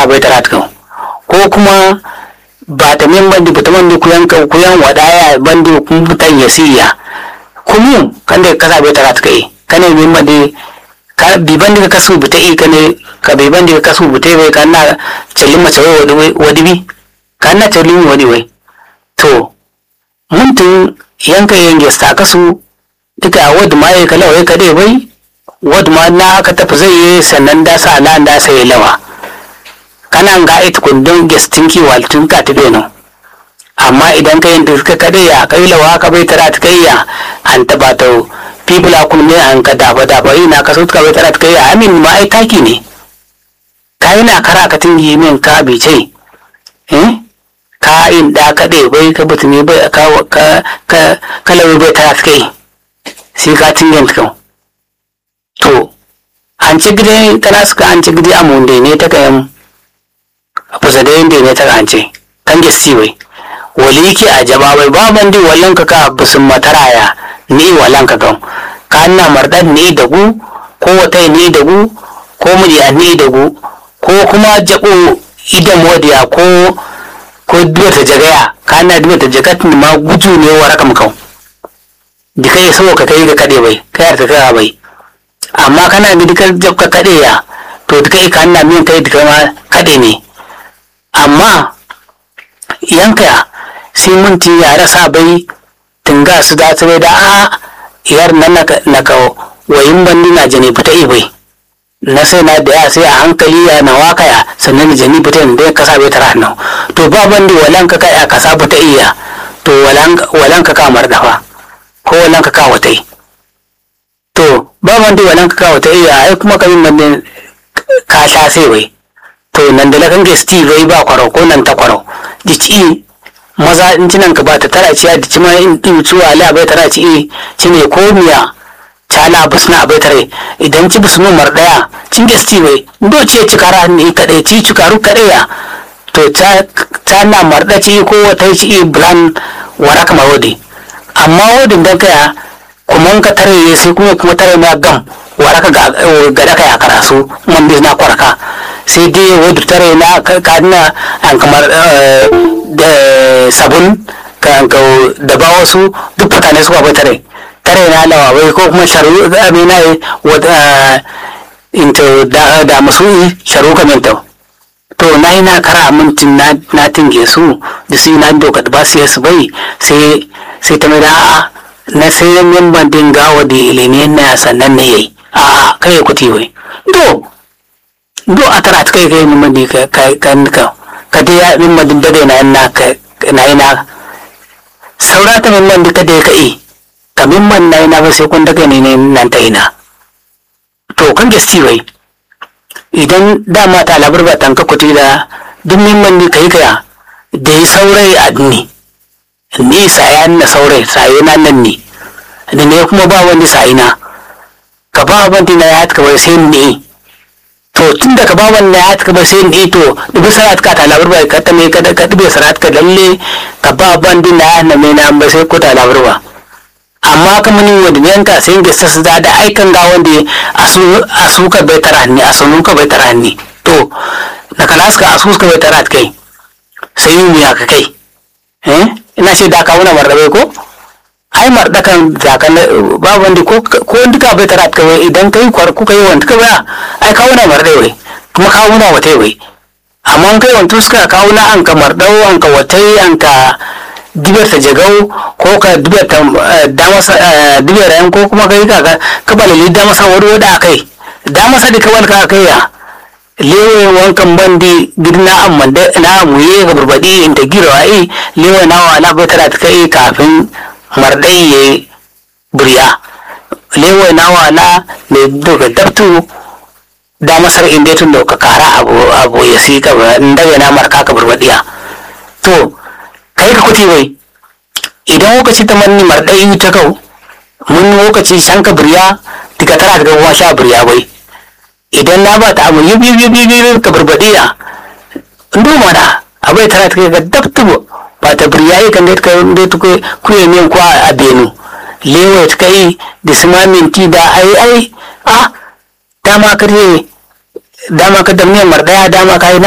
bai tara kan ko kuma ba ta min bandi ba ta mandi kuyan kuyan wadaya bandi kun butan yasiya kumu kan da kasa bai tara kai kane min bandi ka bi bandi ka kasu buta i kane ka bi bandi ka kasu buta bai kan na cellin mace wai wadi bi kan na cellin wadi wai to mun tun yanka yan gesta kasu duka wadda ma ya kala wai kade bai wadda ma na aka tafi zai yi sannan da sa na da sai lawa kana ga ita kundin gestin ki waltun ka tabe no amma idan ka yin da suka kade ya kai lawa ka bai tara ta kai ya an taba ta fibula kun ne an ka dafa dafa ina ka so ka bai tara ta kai ya amin ma ai taki ne ka yana kara ka tingi min ka bi ce eh ka in da ka dai bai ka butumi bai ka ka ka kalawi bai tara ta kai sai ka tingin kan to an ci gide tana suka an ci gide amunde ne ta kayan fusa da yanda ne ta an ce kan gesti wai wali ki a jaba bai ba bandi wallan ka ka busun mataraya ni wallan ka kan ka na mardan ni da gu ko wata ni da gu ko miji a ni da gu ko kuma jabo idan wadiya ko ko duwa ta jagaya ka na duwa ta jagatin ma guju ne wa rakam kan di kai so ka kai ga kade bai kai ta kai bai amma kana bi dukkan jabka kade ya to duka ka na min kai duka ma kade ne amma yanka sai mun ti ya rasa bai tunga su da su da a yar nan na ka wayin bandi na jani fita bai na sai na da ya sai a hankali ya na waka ya sannan jani fita da ya kasa bai tara nan to ba bandi walan ka kai a kasa fita iya to walan ka kamar dafa ko walan ka kawo ta yi to ba wanda walan ka kawo ta iya ai kuma kamin nan ka sha sai wai to nan da lakan gesti wai ba kwaro ko nan ta kwaro dici maza in cinan ka ba ta tara ciya dici ma in din ciwa ala bai tara ci ci ne ko miya cala busna bai tare idan ci busnu mar daya cin gesti wai do ce ci kara ne kadai ci ci karu kadai ya to ta ta na marda ci ko wata ci blan waraka mawodi amma wadin da kaya kuma ka tare sai kuma kuma tare na gam waraka ga ga da kaya karasu man bi na kwaraka sai dai wadda tare na ka na an kamar da sabun ka ka da ba wasu duk mutane suka bai tare tare na lawa wai ko kuma sharu amina wadda into da da masu sharu kaminta to na yi na kara mintin na tinge su da su na doka ba su yasu bai sai sai ta mai da a'a na sai min ban dinga wa da ilimi na sannan ne yayi a'a kai ya kuti wai do do a tara ta kai kai min ban ka ka ka ka dai ya min ban da na na ka na yi na saura ta min ban ka dai ka yi ka min ban na yi na ba sai kun daga ne nan ta ina to kan gasti wai idan dama ta labar ba tanka kuti da duk mimman ni kai kaya da yi saurai a ni ni sayan na saurai sayi na nan ni da ne kuma ba wani sayi na ka ba wani na ya ka bai sai ni to tun da ka ba wani na ya ka bai sai ni to dubi sarat ka ta labar ba ka ta me ka ka dubi sarat ka lalle ka ba wani na ya na me na ba sai ko ta labar ba amma ka muni wanda yanka sai ga sassa da da aikan ga wanda a su ka bai tara ni a sunu ka bai tara ni to na kalas ka asu ka bai tara kai sai yi miya ka kai eh ina ce da ka wuna mardabe ko ai marda kan zakan ba wanda ko ko duka bai tara kai idan kai kwar kuka yi wanda ka ba ai ka wuna mardabe kuma ka wuna wata wai amma kai wanda suka ka wuna an ka mardau an ka watai an ka dibiyar ta jagau ko ka dibiyar ta damasa dibiyar yan ko kuma kai ka ka balali damasa wani wada kai damasa da kawal ka kai ya lewe wankan bandi girna amma da na muye ga burbadi in ta gira ai lewe na wa na batara ta kai kafin mardai ya burya lewe na wa na ne daga dabtu damasar inda tun da ka kara abu abu ya si ka daga na marka ka burbadiya to kai ka kuti wai idan lokaci ta manni marɗai ta kau mun lokaci shan ka birya daga tara daga kuma sha birya bai idan na ba ta abu yi biyu biyu biyu ka barbaɗiya ndo mana abai tara ta kai ga dabtubo ba ta birya yi kan da ta kai kuye min kwa a benu lewa ta kai da sima minti da ai ai a dama ka dama ka da miyan marɗaya dama ka yi